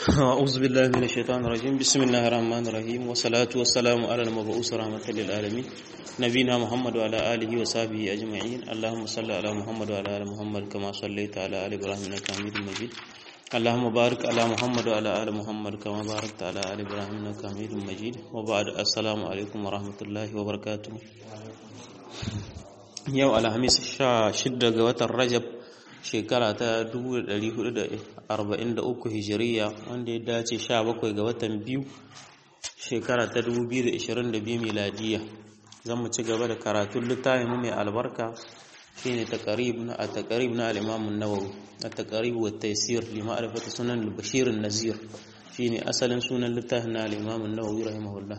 أعوذ بالله من الشيطان الرجيم بسم الله الرحمن الرحيم والصلاة والسلام على المبعوث رحمة للعالمين نبينا محمد وعلى آله وصحبه أجمعين اللهم صل على محمد وعلى آل محمد كما صليت على آل إبراهيم إنك حميد مجيد اللهم بارك على محمد وعلى آل محمد كما باركت على آل إبراهيم إنك حميد مجيد وبعد السلام عليكم ورحمة الله وبركاته yau alhamis sha shidda ga watan rajab shekara ta 1443 hijiriya wanda ya dace sha bakwai ga watan biyu shekara ta 2022 miladiya zan mu ci gaba da karatun littafin mu mai albarka shine taqrib na at-taqrib na al-imam an-nawawi at-taqrib wa at-taysir li ma'rifati sunan al-bashir an-nazir shine asalin sunan littafin na al-imam an-nawawi rahimahullah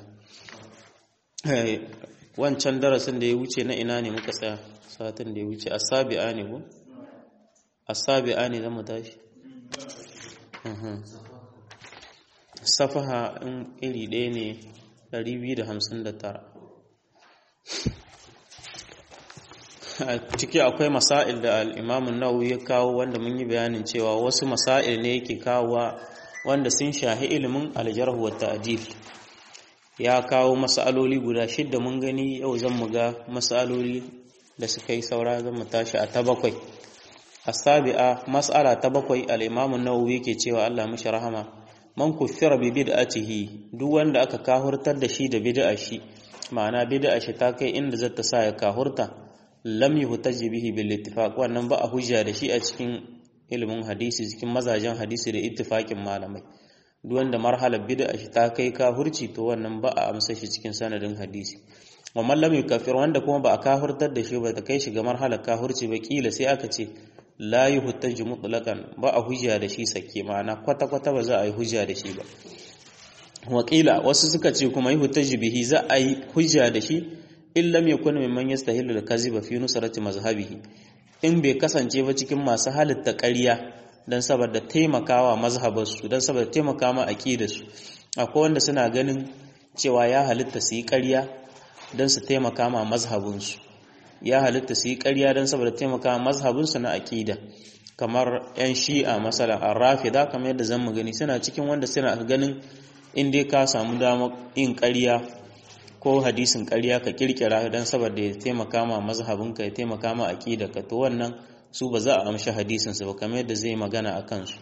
wancan darasin da ya wuce na ina ne muka tsaya satin da ya wuce asabi'a ne ko asabi'a ne zama tashi safaha in iri ɗaya ne 259 a ciki akwai masail da al'imamun nawawi ya kawo wanda mun yi bayanin cewa wasu masail ne yake kawowa wanda sun shahi ilimin aljarhu wa ta'dil ya kawo masaloli guda shidda mun gani yau zan mu ga masaloli da suka yi saura zan mu tashi a ta bakwai asabi'a mas'ala ta bakwai al-imamu nawawi yake cewa Allah mishi rahama man kuffira bi bid'atihi duk wanda aka kahurtar da shi da bid'a shi ma'ana bid'a shi ta kai inda zata sa ya kahurta lam yuhtaji bihi bil ittifaq wannan ba a hujja da shi a cikin ilimin hadisi cikin mazajen hadisi da ittifaqin malamai duk wanda marhalar bid'a shi ta kai kafirci to wannan ba a amsa shi cikin sanadin hadisi wa man lam yukafir wanda kuma ba a kafirtar da shi ba ta kai shi ga marhalar kafirci ba kila sai aka ce la yuhtaju mutlaqan ba a hujja da shi sake ma'ana kwata kwata ba za a yi hujja da shi ba wakila wasu suka ce kuma yuhtaju bihi za a yi hujja da shi in lam yakun mimman yastahilu al-kaziba fi nusrati mazhabihi in bai kasance ba cikin masu halitta ƙarya don saboda taimakawa mazhabarsu don saboda taimaka ma aqidarsu akwai wanda suna ganin cewa ya halitta su yi ƙarya don su taimaka ma mazhabinsu ya halitta su yi ƙarya don saboda taimaka ma mazhabinsu na aqida kamar yan shi'a masala ar-rafida kamar yadda zamu gani suna cikin wanda suna ganin in dai ka samu damar yin ƙarya ko hadisin ƙarya ka kirkira don saboda ya taimaka ma mazhabinka ya taimaka ma aqidarka to wannan su ba za a amshi hadisinsu ba kamar yadda zai magana a kansu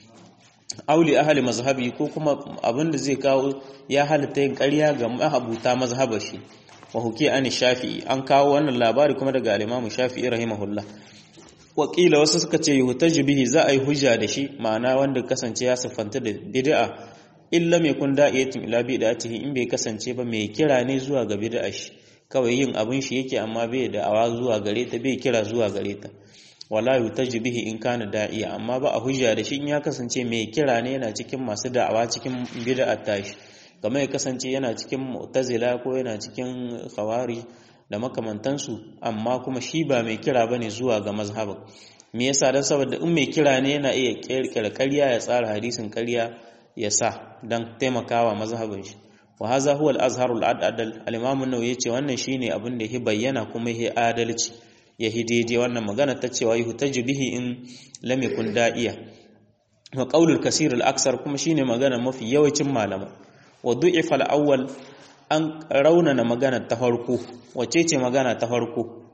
auli ahli mazhabi ko kuma abin da zai kawo ya halitta yin ƙarya ga mahabuta mazhabar shi wa huki an shafi'i an kawo wannan labari kuma daga al-imamu shafi'i rahimahullah wakila wasu suka ce yuhtaju bihi za a yi hujja da shi ma'ana wanda kasance ya siffanta da bid'a illa mai kun da'iyatin ila bid'atihi in bai kasance ba mai kira ne zuwa ga bid'a shi kawai yin abin shi yake amma bai da awa zuwa gare ta bai kira zuwa gare ta wala yutaji bihi in kana da'iya amma ba a hujja da shi in ya kasance mai kira ne yana cikin masu da'awa cikin bid'a tashi kamar ya kasance yana cikin mu'tazila ko yana cikin khawari da makamantansu amma kuma shi ba mai kira bane zuwa ga mazhabin me yasa dan saboda in mai kira ne yana iya kirkira ƙarya ya tsara hadisin ƙarya ya sa dan taimakawa mazhabin shi wa hadha huwa al-azharu al-adl al-imam an-nawawi yace wannan shine abin da ya bayyana kuma ya adalci ya daidai wannan magana ta cewa yi hutaju bihi in lam yakun da'iya wa qaulul kasir al aksar kuma shine magana mafi yawancin malama wa du'ifa al awwal an raunana magana ta farko wace ce magana ta farko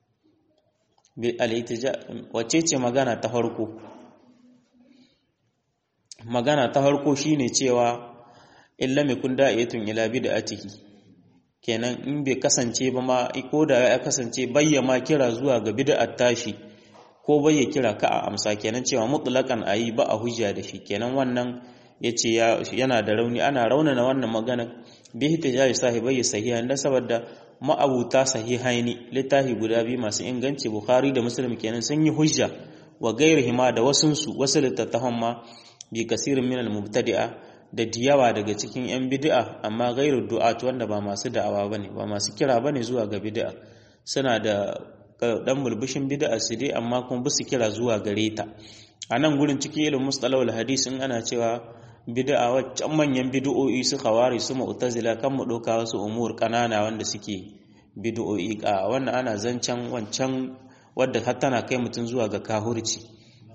bil al wace ce magana ta farko magana ta farko shine cewa in lam yakun da'iyatun ila bid'atihi kenan in bai kasance ba ma ko da ya kasance bayyama kira zuwa ga bid'at tashi ko bayya kira ka a amsa kenan cewa mutlaqan ayi ba a hujja da shi kenan wannan yace yana da rauni ana raunana wannan magana bi hitijaji sahibai sahiha dan saboda ma'abuta sahihaini littafi guda biyu masu inganci bukhari da muslim kenan sun yi hujja wa gairihima da wasunsu wasu littattafan ma bi kasirin minal mubtadi'a da diyawa daga cikin 'yan bid'a amma gairu du'at wanda ba masu da'awa bane ba masu kira bane zuwa ga bid'a suna da dan bulbushin bid'a su dai amma kuma ba su kira zuwa gare ta a nan gurin cikin ilimin mustalahul hadis in ana cewa bid'a waccan manyan bid'o'i su khawari su mu'tazila kan mu doka wasu umur kanana wanda suke bid'o'i a wannan ana zancen wancan wadda har tana kai mutum zuwa ga kahurci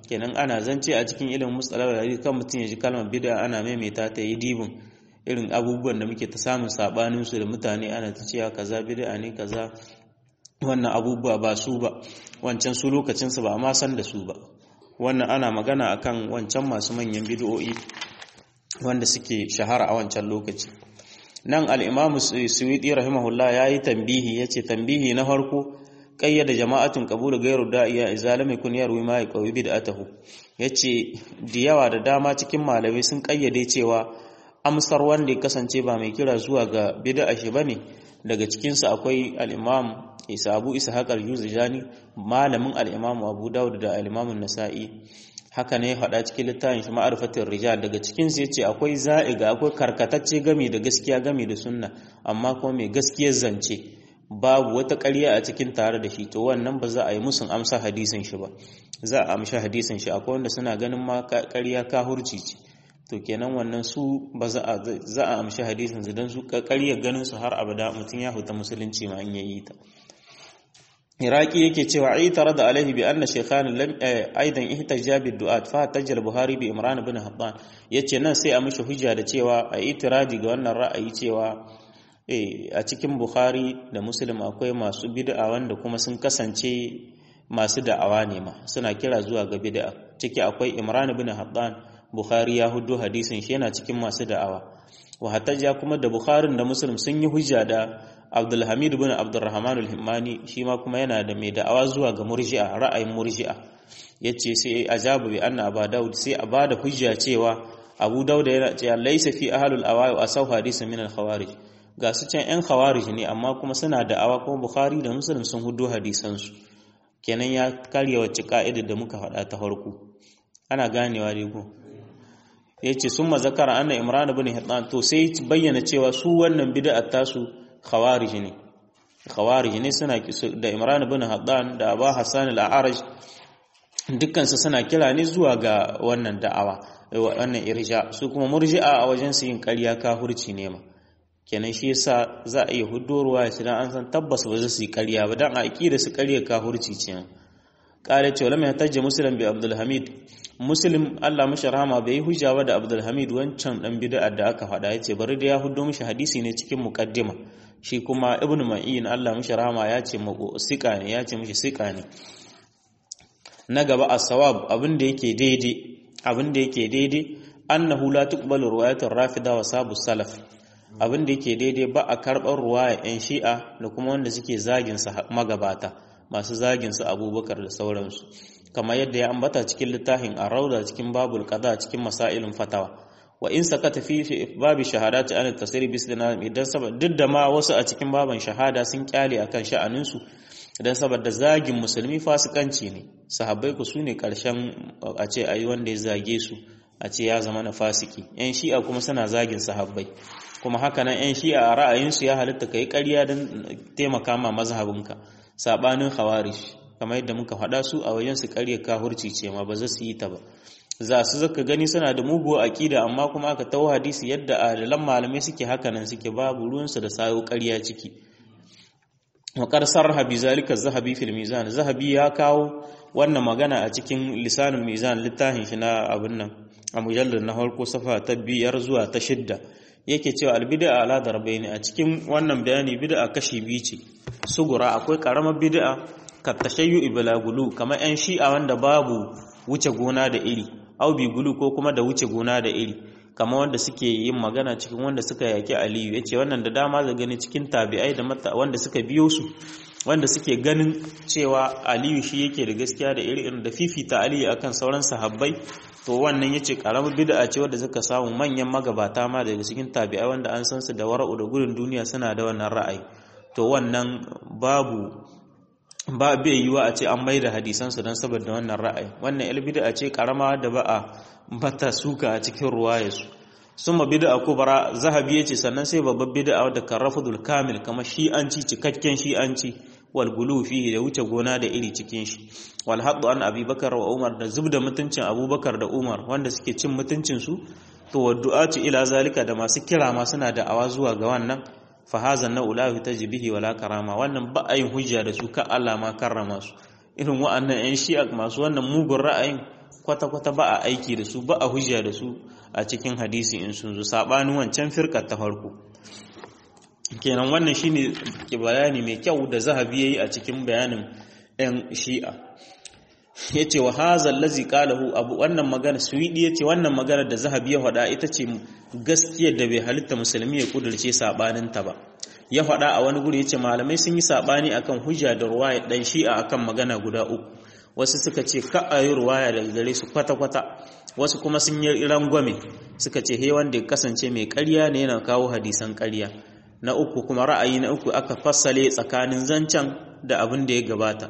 kenan ana zance a cikin ilimin mustalah hadisi kan mutum ya ji kalmar bid'a ana maimaita ta yi dibin irin abubuwan da muke ta samun sabanin su da mutane ana ta cewa kaza bid'a ne kaza wannan abubuwa ba su ba wancan su lokacin su ba amma san da su ba wannan ana magana akan wancan masu manyan bid'o'i wanda suke shahara a wancan lokaci nan al-imam suwidi rahimahullah yayi tambihi yace tambihi na farko qayyada jama'atun qabulu ghayru da'iya izalama kun yarwi ma yaqawi bid'atahu yace da yawa da dama cikin malamai sun kayyade cewa amsar wanda ya kasance ba mai kira zuwa ga bid'a shi bane daga cikin su akwai al-imam Isa Abu Ishaq al-Juzjani malamin al-Imam Abu Dawud da al-Imam An-Nasa'i haka ne faɗa cikin littafin shi ma'arifatin rijal daga cikin su yace akwai za'iga akwai karkatacce game da gaskiya game da sunna amma kuma mai gaskiyar zance babu wata ƙarya a cikin tare da shi to wannan ba za a yi musun amsa hadisin shi ba za a amshi hadisin shi akwai wanda suna ganin ma ƙarya kahurci ce to kenan wannan su ba za a za a amshi hadisin su dan su ƙarya ganin su har abada mutum ya huta musulunci ma in yayi ta iraki yake cewa ai tare da alaihi bi anna shaykhan lam aidan ihtajja bi du'at fa tajal buhari bi imran ibn habban yace nan sai a mishi hujja da cewa a itiradi ga wannan ra'ayi cewa a cikin bukhari da muslim akwai masu bid'a wanda kuma sun kasance masu da'awa ne ma suna kira zuwa ga bid'a ciki akwai imran ibn habban bukhari ya hudu hadisin shi yana cikin masu da'awa wa hatta kuma da bukharin da muslim sun yi hujja da abdulhamid bin abdurrahman al-himmani shi ma kuma yana da mai da'awa zuwa ga murji'a ra'ayin murji'a yace sai ajabu bi anna aba daud sai a bada hujja cewa abu daud yana cewa laysa fi ahlul awai wa asaw hadith min al-khawarij ga su can yan khawarij ne amma kuma suna da'awa kuma bukhari da muslim sun hudu hadisan su kenan ya karya wacce ka'idar da muka faɗa ta farko ana ganewa dai ko yace summa zakara anna imran ibn hittan to sai bayyana cewa su wannan bid'a tasu khawarij ne khawarij ne suna da Imran ibn Haddan da Abu Hassan al-A'raj dukkan su suna kira ne zuwa ga wannan da'awa wannan irja su kuma murji'a a wajen su yin ƙarya kafirci ne ma kenan shi yasa za a iya huddoruwa ya dan an san tabbas ba za su yi ƙarya ba dan a aqida su ƙarya kafirci ce qala ce wala mai tajja muslim bi Abdul Hamid muslim Allah mashi rahama bai hujja ba da Abdul Hamid wancan dan bid'a da aka faɗa yace bari da ya huddo mishi hadisi ne cikin muqaddima shi kuma ibnu ma'in Allah mishi rahama ya ce mako sika ne ya ce mishi sika ne na gaba as-sawab abin da yake daidai abin da yake daidai annahu la tuqbalu riwayatur rafida wa sabu salaf abin da yake daidai ba a karɓar ruwaya yan shi'a da kuma wanda suke zagin sa magabata masu zagin su abubakar da sauransu kamar yadda ya ambata cikin littafin ar-rauda cikin babul qada cikin masailin fatawa wa in sakata fi babi shahadati an tasiri bisdana idan saboda duk da ma wasu a cikin baban shahada sun kyale akan sha'anin su idan saboda zagin musulmi fasikanci ne sahabbai ku sune karshen a ce ayi wanda ya zage su a ce ya zama na fasiki yan shi'a kuma suna zagin sahabbai kuma haka nan yan shi'a a ra'ayin su ya halitta kai ƙarya don taimaka ma mazhabinka sabanin khawarij kamar yadda muka faɗa su a wajen su ƙarya kahurci ce ma ba za su yi ta ba za su zaka gani suna da muguwa aƙida amma kuma aka tawo hadisi yadda adalan malamai suke haka nan suke babu ruwansu da sayo ƙarya ciki waƙar sarha bi zalika zahabi fil mizan zahabi ya kawo wannan magana a cikin lisanul mizan littafin shi na abin nan a mujallar na farko safa ta biyar zuwa ta shidda yake cewa albid'a ala darbaini a cikin wannan bayani bid'a kashi biyu ce sugura akwai karamar bid'a ka tashayyu iblagulu kamar yan shi'a wanda babu wuce gona da iri au bi gulu ko kuma da wuce gona da iri kamar wanda suke yin magana cikin wanda suka yaki aliyu yace wannan da dama da gani cikin tabi'ai da mata wanda suka biyo su wanda suke ganin cewa aliyu shi yake da gaskiya da iri irin da fifita aliyu akan sauran sahabbai to wannan yace karamar bid'a ce wanda suka samu manyan magabata ma daga cikin tabi'ai wanda an san su da wara'u da gudun duniya suna da wannan ra'ayi to wannan babu ba bai yiwa a ce an mai da hadisansu don saboda wannan ra'ayi wannan il bid'a ce karama da ba a bata suka a cikin ruwayarsu summa bid'a kubra zahabi yace sannan sai babbar bid'a wadda karafudul kamil kamar shi'anci cikakken shi'anci wal gulu fihi da wuce gona da iri cikin shi wal haddu an abubakar wa umar da zubda mutuncin abubakar da umar wanda suke cin mutuncin su to waddu'atu ila zalika da masu kira ma suna da awa zuwa ga wannan fahazan na ulahi ta jibihi wala karama wannan ba a yin hujja da su ka Allah ma karrama su irin wa'annan yan shi'a masu wannan mugun ra'ayin kwata-kwata ba a aiki da su ba a hujja da su a cikin hadisi in sun zo sabanin wancan firkar ta farko kenan wannan shine bayani mai kyau da zahabi yayi a cikin bayanin ɗan shi'a yace wa hadha allazi qalahu abu wannan magana suwidi yace wannan magana da zahabi ya faɗa ita ce gaskiyar da bai halitta musulmi ya kudurce sabanin ta ba ya faɗa a wani guri yace malamai sun yi sabani akan hujja da ruwaya dan shi'a akan magana guda uku wasu suka ce ka ayi ruwaya daga gare su kwata-kwata wasu kuma sun yi rangwame suka ce he wanda ya kasance mai ƙarya ne yana kawo hadisan ƙarya na uku kuma ra'ayi na uku aka fassale tsakanin zancen da abin da ya gabata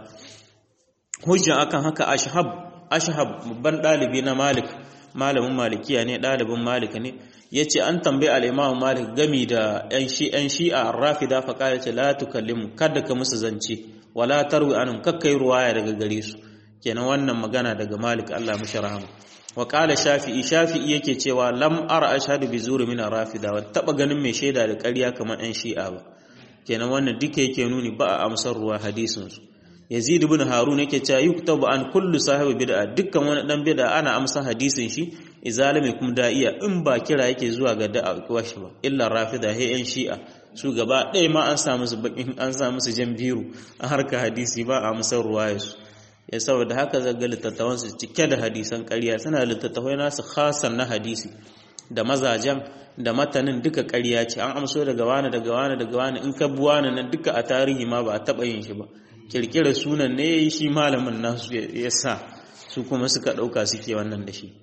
hujja akan haka ashhab ashhab babban dalibi na malik malamin malikiya ne dalibin malik ne yace an tambaye al-imam malik gami da yan shi yan shi'a rafida fa kala ce la tukallimu kada ka musu zance wala tarwi anhum kakkai ruwaya daga gare su kenan wannan magana daga malik Allah mishi rahama wa qala shafi'i shafi'i yake cewa lam ara ashhadu bi zuri min rafida wa taba ganin mai shaida da ƙarya kamar ɗan shi'a ba kenan wannan duka yake nuni ba a amsar ruwa hadisin su yazid ibn harun yake cewa yuktabu an kullu sahibi bid'a dukkan wani dan bid'a ana amsa hadisin shi izalami kum da'iya in ba kira yake zuwa ga da'a washi ba illa rafida he yan shi'a su gaba ɗaya ma an samu su bakin an samu su jan biru a harka hadisi ba a amsar ruwaya su ya saboda haka zaga littattafan su cike da hadisan ƙarya suna littattafai nasu khasan na hadisi da mazajen da matanin duka ƙarya ce an amso daga wani daga wani daga wani in ka bi wani nan duka a tarihi ma ba a taɓa yin shi ba kirkira sunan ne ya yi shi malamin nasu ya sa su kuma suka ɗauka suke wannan da shi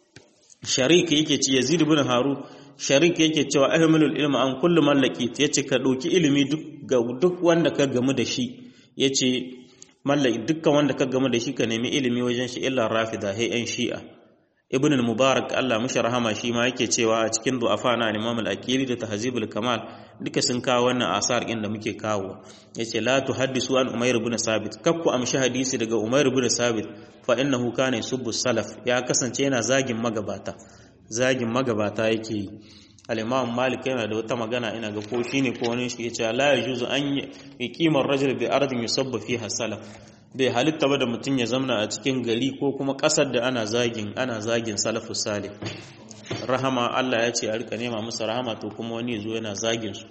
sharik yake ci yazid ibn haru sharik yake cewa ahmalul ilma an kullu mallaki yace ka ɗauki ilimi duk ga duk wanda ka gamu da shi yace mallaki dukkan wanda ka gamu da shi ka nemi ilimi wajen shi illa rafida hay an shi'a ibn al-mubarak Allah mushi rahama shi ma yake cewa a cikin du'afa na imam al-aqili da tahzibul kamal duka sun kawo wannan asar din da muke kawo yace la tuhaddisu an umayr ibn sabit kakku amshi hadisi daga umayr ibn sabit fa innahu kana yusubbu salaf ya kasance yana zagin magabata zagin magabata yake yi al-imam malik yana da wata magana ina ga ko shine ko wani shi yace la yajuzu an yuqima ar-rajul bi ardin yusabbu fiha salaf bai halitta ba da mutum ya zamna a cikin gari ko kuma ƙasar da ana zagin ana zagin salafu salih rahama Allah ya ce a rika nema musu rahama to kuma wani zo yana zagin su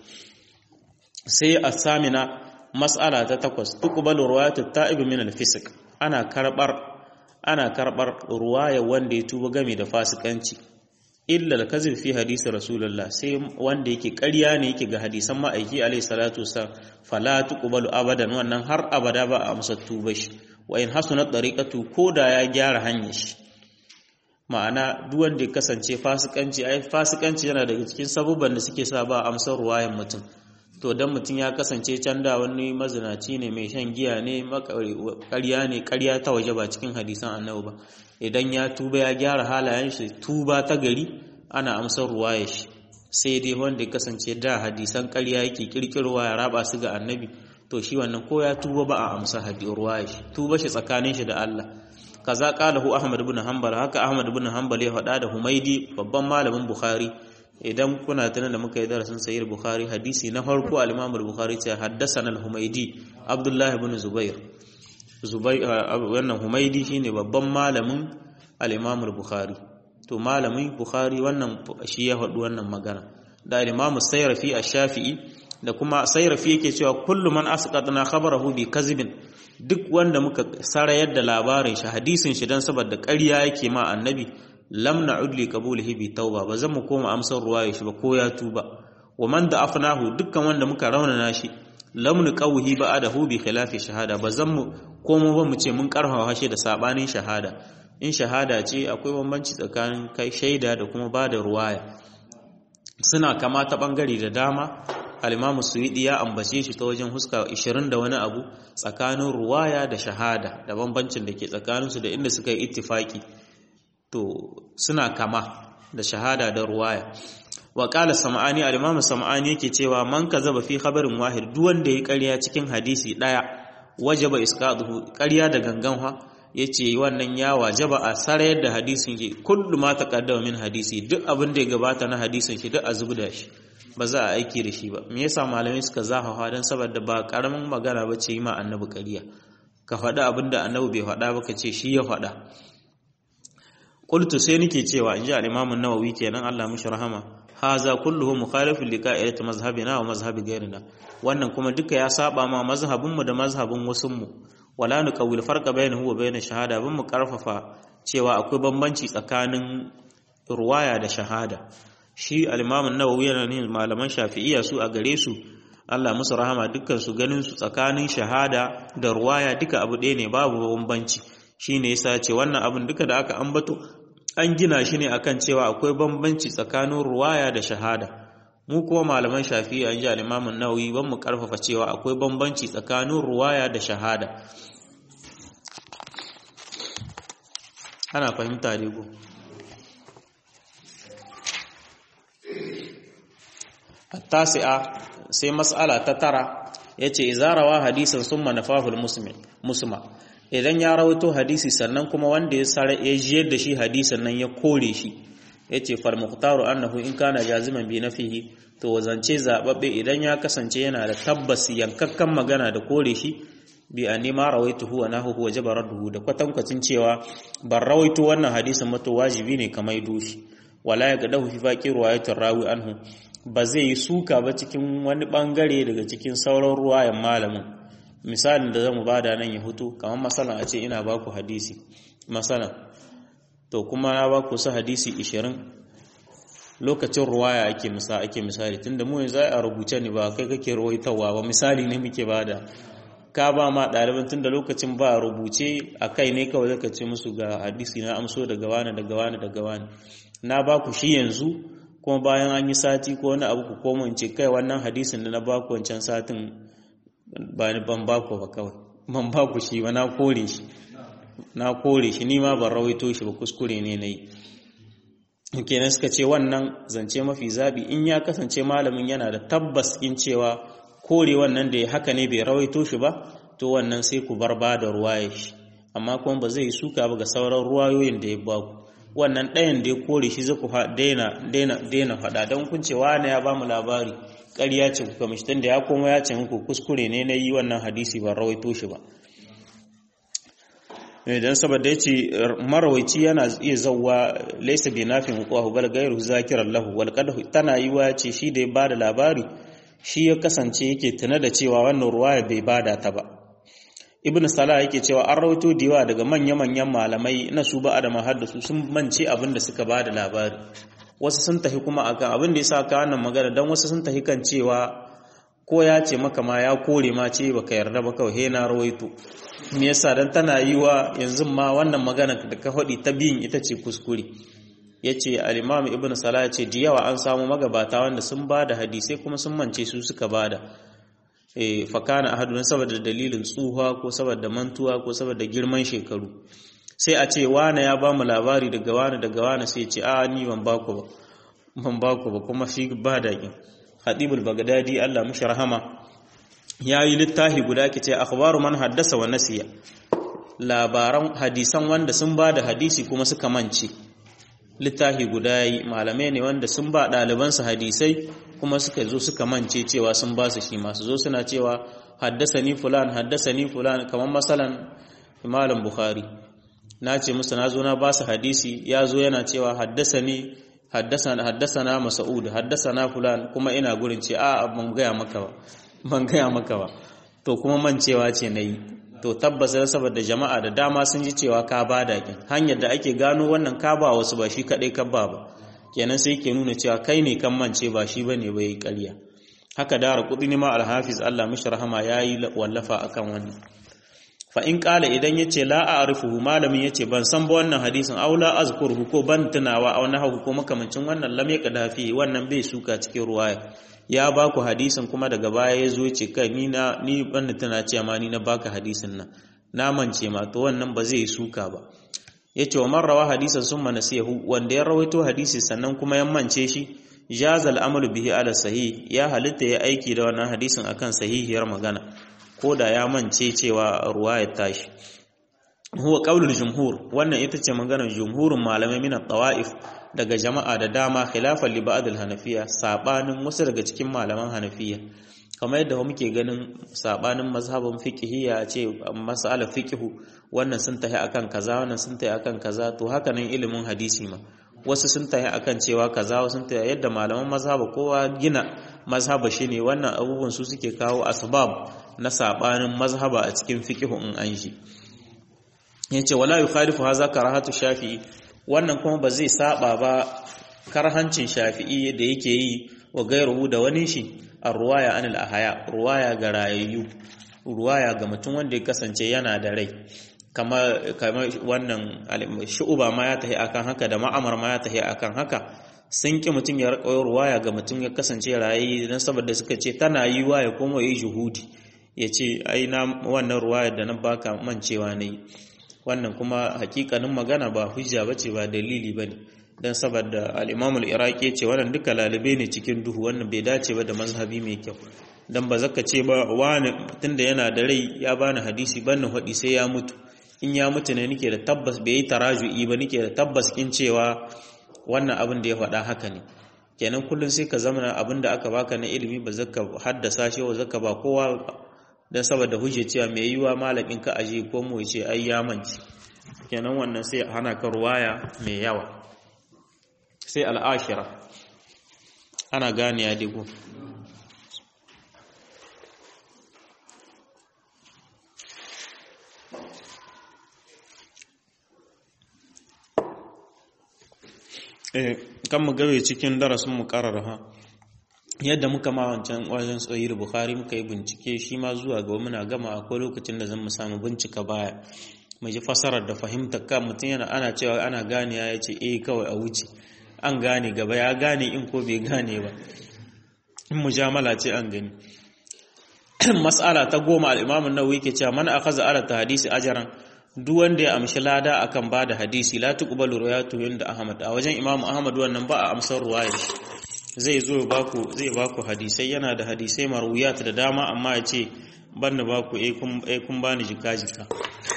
sai a samina mas'ala ta takwas tuqbalu ruwayatu ta'ib min al-fisq ana karbar ana karbar ruwaya wanda ya tuba game da fasikanci illa al-kazib fi hadisi rasulullah sai wanda yake ƙarya ne yake ga hadisan ma'aiki alayhi salatu wasallam fala tuqbalu abadan wannan har abada ba a amsa tuba shi wa in hasunat tariqatu koda ya gyara hanyar shi ma'ana duk wanda ya kasance fasikanci ai fasikanci yana daga cikin sabubban da suke sa ba amsar ruwayan mutum to dan mutum ya kasance can da wani mazinaci ne mai shan giya ne ƙarya ne ƙarya ta waje ba cikin hadisan annabi ba idan ya tuba ya gyara halayen shi tuba ta gari ana amsar ruwaya shi sai dai wanda ya kasance da hadisan ƙarya yake kirkirwa ya raba su ga annabi to shi wannan ko ya tuba ba a amsa hadi ruwaya shi tuba shi tsakanin shi da Allah kaza qalahu ahmad ibn hanbal haka ahmad ibn hanbal ya faɗa da humaidi babban malamin bukhari idan kuna tunan da muka yi darasin sahih bukhari hadisi na farko al-imam al-bukhari ce haddathana al-humaidi abdullah ibn zubair zubair wannan humaidi shine babban malamin al-imam al-bukhari to malamin bukhari wannan shi ya faɗi wannan magana da al-imam sayrafi ash-shafi'i da kuma sayrafi yake cewa kullu man asqatna khabarahu bi kazibin duk wanda muka sarayar da labarin shi hadisin shi dan saboda ƙarya yake ma annabi lam na'ud li qabulihi bi tauba ba zan mu koma amsar ruwaya shi ba ko ya tuba wa man da afnahu dukkan wanda muka raunana shi lam nuqawhi ba'dahu bi khilafi shahada ba zan mu komo ba mu ce mun karhawa shi da sabanin shahada in shahada ce akwai bambanci tsakanin kai shaida da kuma bada ruwaya suna kama ta bangare da dama al-imamu suwidi ya ambace shi ta wajen huska 20 da wani abu tsakanin ruwaya da shahada da bambancin da ke tsakaninsu da inda suka yi ittifaki to suna kama da shahada da ruwaya wa qala sam'ani al-imam sam'ani yake cewa man kazaba fi khabarin wahid duk wanda ya ƙarya cikin hadisi daya wajaba isqaduhu ƙarya da gangan ha yace wannan ya wajaba a sarayar da hadisin shi kullu ma taqaddama min hadisi duk abin da ya gabata na hadisin shi duk a zubda shi ba za a aiki da shi ba me yasa malamai suka zahawa dan saboda ba karamin magana bace yi ma annabi ƙarya ka faɗi abin da annabi bai faɗa ba ka ce shi ya faɗa qultu sai nake cewa inji al-imam an-nawawi kenan Allah mishi rahama haza kulluhu mukhalifun li qa'idati mazhabina wa mazhabi ghayrina wannan kuma duka ya saba ma mazhabin mu da mazhabin wasun mu wala nuqawil farqa bainahu wa bain shahada bin mu karfafa cewa akwai bambanci tsakanin ruwaya da shahada shi al-imam an-nawawi yana ne malaman shafi'iyya su a gare su Allah musu rahama dukkan su ganin su tsakanin shahada da ruwaya duka abu ɗaya ne babu bambanci shine yasa ce wannan abin duka da aka ambato an gina shi ne akan cewa akwai bambanci tsakanin ruwaya da shahada mu kuma malaman shafi'i an ji al-Imam an-Nawawi ban mu karfafa cewa akwai bambanci tsakanin ruwaya da shahada ana fahimta ne ko at-tasi'a sai mas'ala ta tara yace izarawa hadisan summa nafahul muslim musma idan ya rawaito hadisi sannan kuma wanda ya sare ya jiyar da shi hadisin nan ya kore shi yace fal muqtaru annahu in kana jaziman bi nafihi to wazance zababbe idan ya kasance yana da tabbas yankakkan magana da kore shi bi anima rawaituhu wa nahu wa jabaraduhu da kwatankwacin cewa ban rawaito wannan hadisin mato wajibi ne kamar doshi wala ya gadahu fi faqi riwayatir rawi anhu ba zai yi suka ba cikin wani bangare daga cikin sauran ruwayan malamin misalin da zamu bada nan ya hutu kamar masalan a ce ina baku hadisi masalan to kuma na baku su hadisi 20 lokacin ruwaya ake misa ake misali tunda mu yanzu a rubuce ne ba kai kake ruwaitawa ba misali ne muke bada ka ba ma ɗaliban tunda lokacin ba rubuce a kai ne kawai zaka ce musu ga hadisi na amso daga wani daga wani daga wani na baku shi yanzu kuma bayan an yi sati ko wani abu ku koma ce kai wannan hadisin da na baku wancan satin ba ni ban baku ba kawai ban baku shi ba na kore shi na kore shi ni ma ban rawaito shi ba kuskure ne na yi kenan suka ce wannan zance mafi zabi in ya kasance malamin yana da tabbas in cewa kore wannan da ya haka ne bai rawaito shi ba to wannan sai ku bar ba da ruwaye shi amma kuma ba zai suka ba ga sauran ruwayoyin da ya baku wannan ɗayan da ya kore shi zai ku daina faɗa don kun ce wane ya ba mu labari ƙarya ce kuka mishi tunda ya koma ya ce muku kuskure ne na yi wannan hadisi ba rawaito shi ba don saboda ya ce marawaici yana iya zauwa laisa bi nafin hukuwa bal gairu zakiran lahu wal tana yi wa ce shi da ya bada labari shi ya kasance yake tuna da cewa wannan ruwaya bai bada ta ba ibn salah yake cewa an rawaito diwa daga manya-manyan malamai na su ba da mahaddasu sun mance abin da suka bada labari wasu sun tafi kuma akan abin da yasa ka wannan magana dan wasu sun tafi kan cewa ko ya ce maka ma ya kore ma ce baka yarda ba kawai he na rawaito me yasa dan tana yiwa yanzu ma wannan magana da ka faɗi ta biyin ita ce kuskure yace al-imam ibn salah yace da yawa an samu magabata wanda sun bada hadisai kuma sun mance su suka bada eh fakana ahadun saboda dalilin tsuha ko saboda mantuwa ko saboda girman shekaru sai a ce wane ya ba mu labari daga wane daga wane sai ce a ni ban baku ba ban baku ba kuma shi ba daƙin hadibul bagdadi Allah mushi rahama yayi littafi guda ke ce akhbaru man haddasa wa nasiya labaran hadisan wanda sun ba da hadisi kuma suka mance littafi guda yayi malamai ne wanda sun ba ɗalibansu hadisai kuma suka zo suka mance cewa sun ba su shi masu zo suna cewa haddasani fulan haddasani fulan kamar masalan malam bukhari na ce musu na zo na ba su hadisi ya zo yana cewa haddasani haddasana haddasana mas'ud haddasana fulan kuma ina gurin ce a ban gaya maka ba ban gaya maka ba to kuma mancewa ce nayi to tabbas saboda jama'a da dama sun ji cewa ka ba da kin hanyar da ake gano wannan ka ba wasu ba shi kadai ka ba ba kenan sai ke nuna cewa kai ne kan mance ba shi bane bai ƙarya haka da kudi ma al-hafiz Allah mishi rahama yayi wallafa akan wannan fa in qala idan yace la a'rifuhu malamin yace ban san ba wannan hadisin aw la azkuruhu ko ban tunawa aw nahu ko makamancin wannan lam yaqda fi wannan bai suka cikin ruwaya ya ba ku hadisin kuma daga baya ya zo ce kai ni na ni ban tana ce ma ni na baka hadisin nan na mance ma to wannan ba zai suka ba yace wa marrawa hadisan summa nasihu wanda ya rawaito hadisi sannan kuma ya mance shi jaza al'amalu bihi ala sahih ya halitta ya aiki da wannan hadisin akan sahihiyar magana ko da ya mance cewa ruwayar tashi huwa qaulul jumhur wannan ita ce maganar jumhurin malamai min tawaif daga jama'a da dama khilafan li ba'd al-hanafiya sabanin wasu daga cikin malaman hanafiya kamar yadda muke ganin sabanin mazhabin fiqhiyya ce mas'alar fiqhu wannan sun tahi akan kaza wannan sun tahi akan kaza to haka nan ilimin hadisi ma wasu sun tahi akan cewa kaza wasu sun tahi yadda malaman mazhaba kowa gina mazhaba shine wannan abubuwan su suke kawo asbab na sabanin mazhaba a cikin fiqhu in an shi yace wala yukhalifu hadha karahatu shafi'i wannan kuma ba zai saba ba karhancin shafi'i da yake yi wa gairuhu da wani shi a ruwaya anil ahaya ruwaya ga rayayyu ruwaya ga mutum wanda ya kasance yana da rai kamar wannan shu'uba ma ya tahi akan haka da ma'amar ma ya tahi akan haka sun ki mutum ya rikayo ruwaya ga mutum ya kasance rayayyu don saboda suka ce tana yi wa ya koma yi juhudi ya ce ai na wannan ruwaya da na baka mancewa ne wannan kuma hakikanin magana ba hujja bace ba dalili bane dan saboda al-Imam al-Iraqi ce wannan duka lalube ne cikin duhu wannan bai dace ba da mazhabi mai kyau dan ba zaka ce ba wani tunda yana da rai ya bani hadisi bannin hadi sai ya mutu in ya mutu ne nake da tabbas bai yi taraju'i ba nake da tabbas kin cewa wannan abin da ya faɗa haka ne kenan kullun sai ka zama abin da aka baka na ilimi ba zaka haddasa shi wa zaka ba kowa dan saboda hujja cewa mai yiwa malamin ka aje ko mu ce ai ya manci kenan wannan sai hana ka ruwaya mai yawa sai al'ashira ana gane ya digo kan mu gabe cikin darasin mu karar ha yadda muka ma wancan wajen tsoyir bukhari muka yi bincike shi ma zuwa ga muna gama akwai lokacin da zan mu samu bincika baya mu ji fasarar da fahimtar kan mutum yana ana cewa ana gane ya ce eh kawai a wuce an gane gaba ya gane in ko bai gane ba in mujamala ce an gani mas'ala ta goma al-imam an-nawawi ke cewa man akhadha ala hadisi ajran duk wanda ya amshi lada akan bada hadisi la tuqbalu riwayatu inda ahmad a wajen imam ahmad wannan ba a amsar ruwaya zai zo baku zai baku hadisai yana da hadisai marwiyat da dama amma ya ce banna baku eh kun eh kun bani jika jika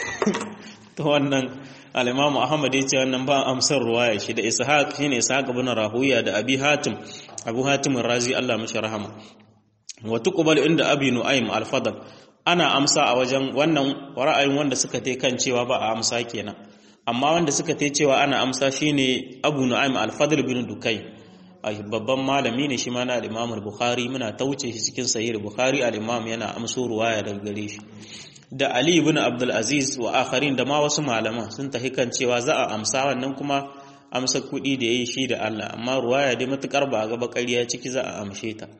to wannan al-imam ahmad ya ce wannan ba amsar ruwaya shi da ishaq shine ishaq ibn rahuya da abi hatim abu hatim razi Allah mashi rahama wa tuqbalu inda abi nu'aym al-fadl ana amsa a wajen wannan ra'ayin wanda suka te kan cewa ba a amsa kenan amma wanda suka te cewa ana amsa shine abu nu'aym al-fadl bin dukai babban malami ne shi ma na al-imam al-bukhari muna tauce shi cikin sahih al-bukhari al-imam yana amso ruwaya daga gare shi da ali ibn abdul aziz wa akharin da ma wasu malaman sun tahi kan cewa za a amsa wannan kuma amsa kuɗi da yayi shi da Allah amma ruwaya dai matukar ba ga bakariya ciki za a amshe ta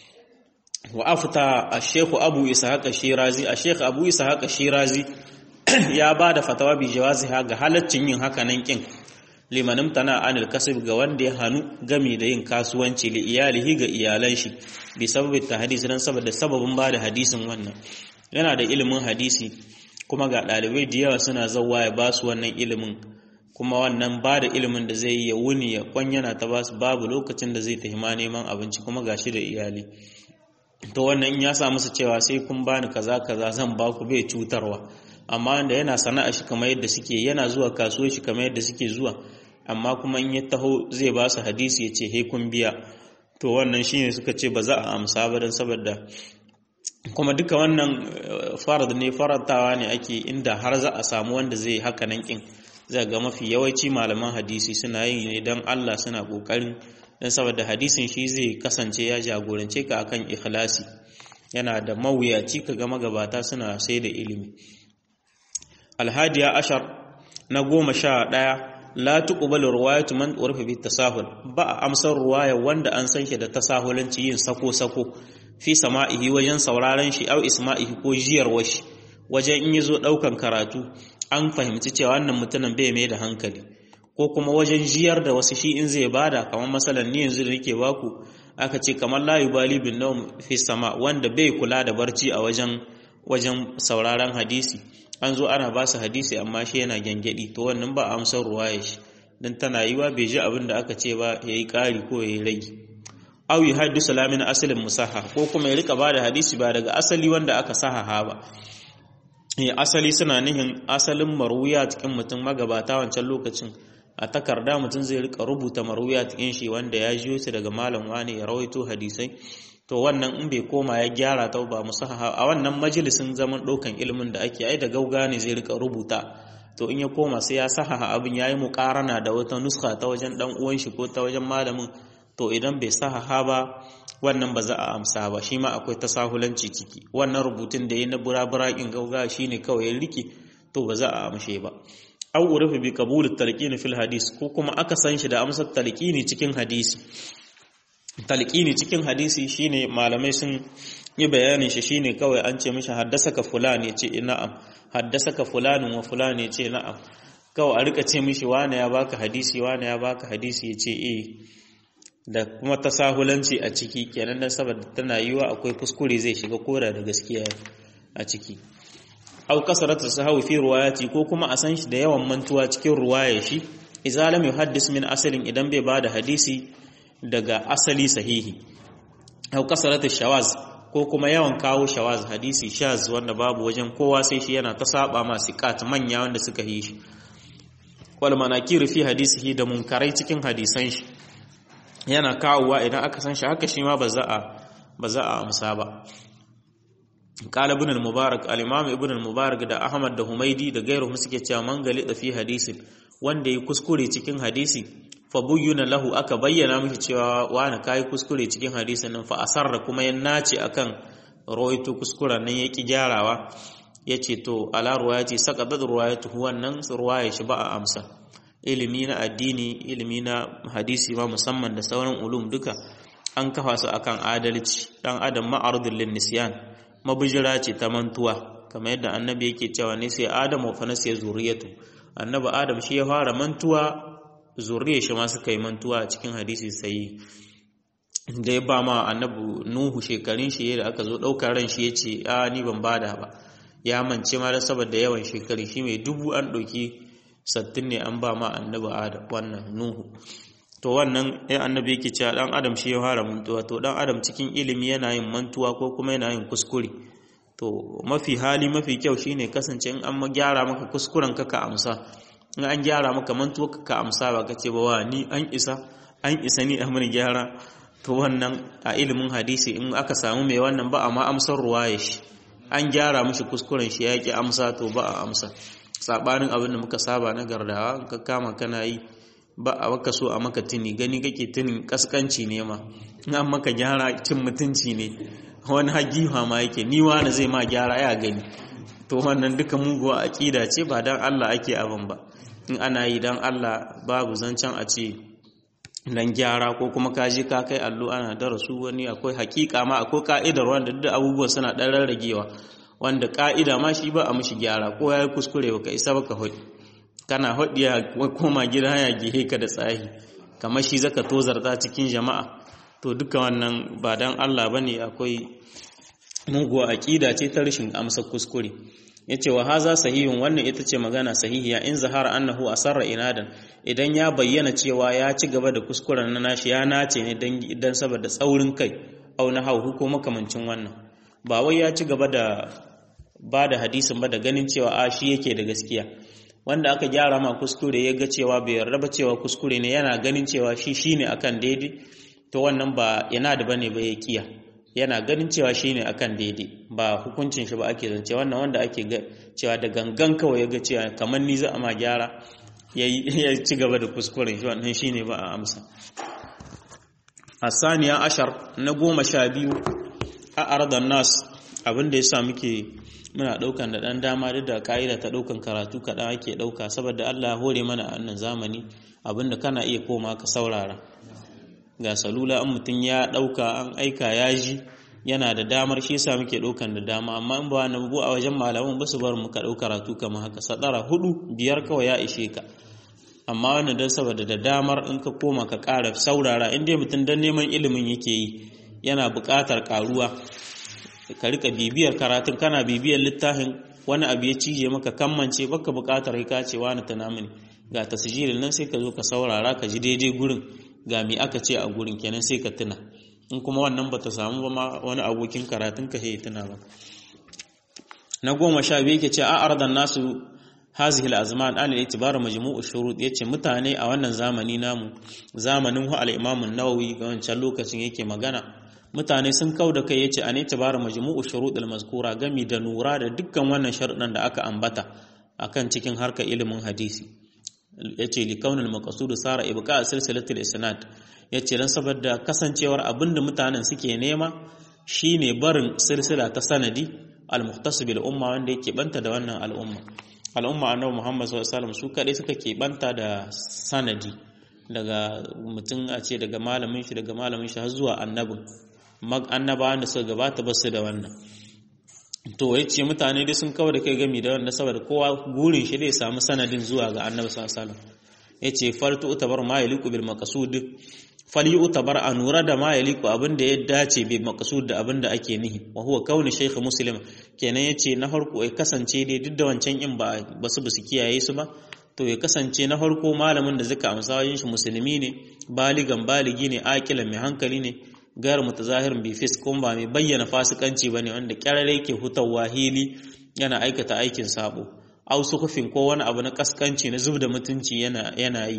wa afta ash-shaykh abu ishaq shirazi ash-shaykh abu ishaq shirazi ya bada fatawa bi jawaziha ga halaccin yin haka nan kin limanin tana anil kasib ga wanda ya hanu gami da yin kasuwanci li iyalihi ga iyalan shi bi sababin hadisi dan saboda sababin bada hadisin wannan yana da ilimin hadisi kuma ga dalibai da yawa suna zawwa ya basu wannan ilimin kuma wannan ba da ilimin da zai yi ya wuni ya kwanyana ta basu babu lokacin da zai tafi ma neman abinci kuma gashi da iyali to wannan in ya sa musu cewa sai kun bani kaza kaza zan ba ku bai cutarwa amma wanda yana sana'a shi kamar yadda suke yana zuwa kasuwar shi kamar yadda suke zuwa amma kuma in ya taho zai ba su hadisi ya ce he kun biya to wannan shine suka ce ba za a amsa ba don saboda kuma duka wannan farad ne farantawa ne ake inda har za a samu wanda zai haka nan kin zai ga mafi yawanci malaman hadisi suna yin ne don Allah suna kokarin don saboda hadisin shi zai kasance ya jagorance ka akan ikhlasi yana da mawuyaci ka ga magabata suna sai da ilimi alhadiya ashar na goma sha ɗaya la tuqbalu riwayatu man urfa bi tasahul ba a amsar ruwaya wanda an san shi da tasahulanci yin sako sako fi sama'ihi wajen sauraron shi au isma'ihi ko jiyar washi wajen in yazo daukan karatu an fahimci cewa wannan mutumin bai mai da hankali ko kuma wajen jiyar da wasu shi in zai bada kamar masalan ni yanzu da nake baku aka ce kamar la yubali bin nawm fi sama wanda bai kula da barci a wajen wajen sauraron hadisi an zo ana ba su hadisi amma shi yana gyangyaɗi to wannan ba amsar ruwaya shi don tana yi wa bai ji abin da aka ce ba ya yi ƙari ko ya yi rage au yi haddisu lamin asalin musaha ko kuma ya rika ba da hadisi ba daga asali wanda aka sahaha ba ya asali suna nihin asalin maruya cikin mutum magabata wancan lokacin a takarda mutum zai rika rubuta maruya cikin shi wanda ya jiyo su daga malam wani ya rawaito hadisai to wannan in bai koma ya gyara ta ba musahaha a wannan majalisin zaman ɗaukan ilimin da ake ai da gauga ne zai rika rubuta to in ya koma sai ya sahaha abin ya yi muƙarana da wata nuska ta wajen ɗan uwan shi ko ta wajen malamin to idan bai sahaha ba wannan ba za a amsa ba shi ma akwai tasahulanci ciki wannan rubutun da ya na burabura in gauga shine kawai ya rike to ba za a amshe ba aw urifa bi qabul talqin fil hadis ko kuma aka san shi da amsar talqini cikin hadisi talqini cikin hadisi shine malamai sun yi bayanin shi shine kawai an ce mishi haddasaka fulan yace na'am haddasaka fulanun wa fulan yace na'am kawai a rika ce mishi wane ya baka hadisi wane ya baka hadisi yace eh da kuma tasahulanci a ciki kenan dan saboda tana yiwa akwai kuskure zai shiga koda da gaskiya a ciki aw kasaratu sahawi fi riwayati ko kuma a san shi da yawan mantuwa cikin ruwaya shi idza lam yuhaddis min asalin idan bai bada hadisi daga asali sahihi aw kasaratu shawaz ko kuma yawan kawo shawaz hadisi shaz wanda babu wajen kowa sai shi yana ta saba ma siqat manya wanda suka yi shi wal manakir fi hadisihi da munkarai cikin hadisan shi yana kawowa idan aka san shi haka shi ma ba za a ba za a amsa ba قال ابن المبارك الامام ابن المبارك da Ahmad da Humaidi da gairu suke cewa man gali da fi hadisin wanda yi kuskure cikin hadisi fa buyyuna lahu aka bayyana miki cewa wani kai kuskure cikin hadisin nan fa asarra kuma ya nace akan rawaito kuskuren nan yaki gyarawa yace to ala ruwayati saqadat ruwayatu wannan ruwaya shi ba a amsa ilimi na addini ilimi na hadisi ma musamman da sauran ulum duka an kafa su akan adalci dan adam ma'arudul linnisyan mabujira ce ta mantuwa kamar yadda annabi yake cewa ne sai adamu fa nasiya zuriyatu annabi adam shi ya fara mantuwa zuriyar shi ma suka yi mantuwa a cikin hadisi sai da ya ba ma annabi nuhu shekarun shi da aka zo ɗaukar ran shi ya ce a ni ban bada ba ya mance ma da saboda yawan shekaru shi mai dubu an ɗauki sattin ne an ba ma annabi adam wannan nuhu to wannan ya annabi yake cewa dan adam shi ya fara mantuwa to dan adam cikin ilimi yana yin mantuwa ko kuma yana yin kuskure to mafi hali mafi kyau shine kasance in an gyara maka kuskuren ka ka amsa in an gyara maka mantuwa ka ka amsa ba kace ba wa ni an isa an isa ni a mun gyara to wannan a ilimin hadisi in aka samu mai wannan ba amma amsar ruwaya shi an gyara mishi kuskuren shi ya ki amsa to ba a amsa sabanin abin da muka saba na gardawa ka kama kana yi ba a baka so a maka tuni gani kake tunin kaskanci ne ma in an maka gyara cin mutunci ne wani hagifa ma yake ni wani zai ma gyara ya gani to wannan duka muguwa aqida ce ba dan Allah ake abin ba in ana yi dan Allah babu zancen a ce dan gyara ko kuma ka je ka kai allo ana darasu wani akwai hakika ma akwai ka'idar wanda duk abubuwa suna dan rarragewa wanda ka'ida ma shi ba a mishi gyara ko yayi kuskure baka isa baka hudu kana hodiya koma gida ya gihe ka da tsahi kamar shi zaka tozarta cikin jama'a to duka wannan ba dan Allah bane akwai muguwa aqida ce ta rashin amsa kuskure yace wa haza sahihun wannan ita ce magana sahihiya in zahara annahu asarra inadan idan ya bayyana cewa ya ci gaba da kuskuren na nashi ya nace ne dan idan saboda tsaurin kai au na hauhu ko makamancin wannan ba wai ya ci gaba da ba da hadisin ba da ganin cewa a shi yake da gaskiya wanda aka gyara ma kuskure ya ga cewa bai yarda ba cewa kuskure ne yana ganin cewa shi shine akan daidai to wannan ba yana da bane ba ya kiya yana ganin cewa shine akan daidai ba hukuncin shi ba ake zance wannan wanda ake ga cewa da gangan kawai ya ga cewa kamar ni za a ma gyara ya ci gaba da kuskuren shi wannan shine ba a amsa asaniya ashar na goma sha biyu a ardan nas abin da yasa muke muna daukan da dan dama duk da ka'ida ta daukan karatu kaɗan ake dauka saboda Allah ya hore mana a wannan zamani abinda kana iya koma ka saurara ga salula an mutum ya dauka an aika ya ji yana da damar shi yasa muke daukan da dama amma in ba na bu a wajen malaman ba su bar mu ka dauka karatu kamar haka sadara hudu biyar kawai ya ishe ka amma wannan dan saboda da damar in ka koma ka ƙara saurara in dai mutum dan neman ilimin yake yi yana buƙatar ƙaruwa ka rika bibiyar karatun kana bibiyar littafin wani abu ya cije maka kammance baka buƙatar ka ce wani tana mini ga tasjirin nan sai ka zo ka saurara ka ji daidai gurin ga me aka ce a gurin kenan sai ka tuna in kuma wannan bata samu ba ma wani abokin karatun ka sai tuna ba na goma sha biyu yake ce a ardan nasu hazihi al-azman an al-itibar majmu'u shurut yace mutane a wannan zamani namu zamanin hu al-imam an-nawawi ga wancan lokacin yake magana mutane sun kau da kai yace an itibara majmu'u shurudul mazkura gami da nura da dukkan wannan sharuɗan da aka ambata akan cikin harkar ilimin hadisi yace li kaunil maqsud sara ibqa silsilatul isnad yace dan saboda kasancewar abinda mutanen suke nema shine barin silsila ta sanadi al-muhtasib al-umma wanda yake banta da wannan al'umma al'umma annabi Muhammad sallallahu alaihi wasallam su kadai suka ke banta da sanadi daga mutum a ce daga malamin shi daga malamin shi har zuwa annabin annabawan da suka gabata ba su da wannan to ya ce mutane dai sun kawo da kai gami da wanda saboda kowa gurin shi dai samu sanadin zuwa ga annabi sallallahu alaihi wasallam yace fartu utabar ma yaliqu bil maqsud fali utabar anura da ma yaliqu abinda ya dace bil maqsud da abinda ake nihi wa huwa kauni shaykh muslim kenan yace na farko ai kasance dai duk da wancan in ba basu basu kiyaye su ba to ya kasance na farko malamin da zaka amsa wajen shi musulmi ne baligan baligi ne aqilan mai hankali ne gayar mutazahirin bi fis kuma ba mai bayyana fasikanci bane wanda kyarare yake hutawa hili yana aikata aikin sabo au sukufin ko wani abu na kaskanci na zubda mutunci yana yana yi